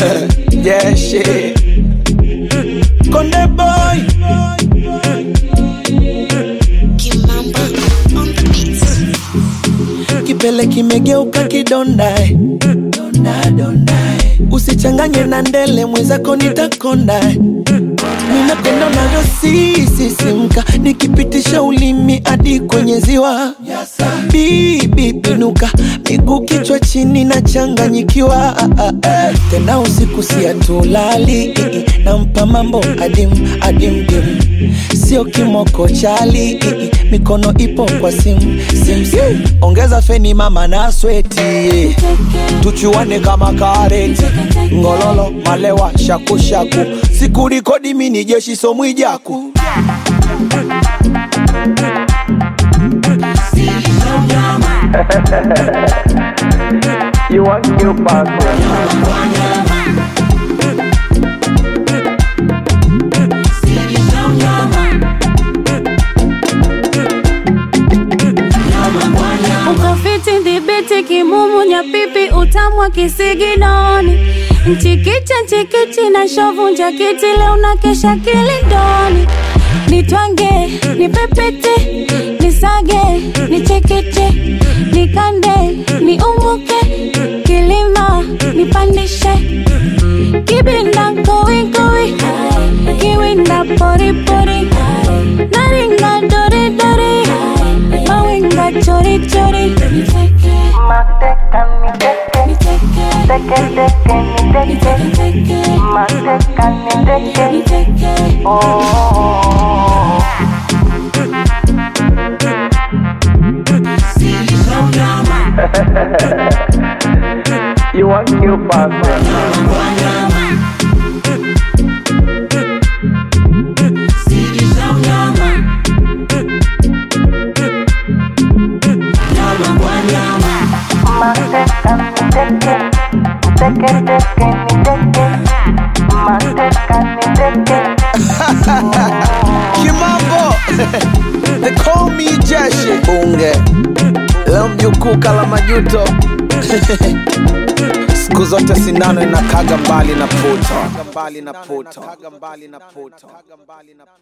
yeah, shit. Konde boy. Kimamba on the beat. Kipele kimegeuka kidonda. eh. Donda, donda. eh. Usichanganye na ndele mwenzako nitakonda. eh. Ninapenda unavyosisisimka nikipitisha ulimi hadi kwenye ziwa. Bibi pinuka, miguu kichwa chini na changanyikiwa. Tena usiku siatulali, nampa mambo adim adim dim, sio kimoko chali, mikono ipo kwa sim sim sim. Ongeza feni mama na sweti, tuchuane kama kareti, ngololo malewa shakushaku, sikurikodi mini jeshi somwijaku You want new passport? ukafiti dhibiti kimumu nyapipi utamwa kisiginoni mchikicha nchikichi na shovu njakiti leo na kesha kilindoni nitwange nipepete nisage nichekeche nikande niumuke kilima nipandishe kibinda kowikowi kiwinda poripori naringa doridori mawinga chorichori You want new passport? Kimambo They call me Jeshi Bunge Leo mjukuu kala majuto Siku zote sindano inakaga mbali na puto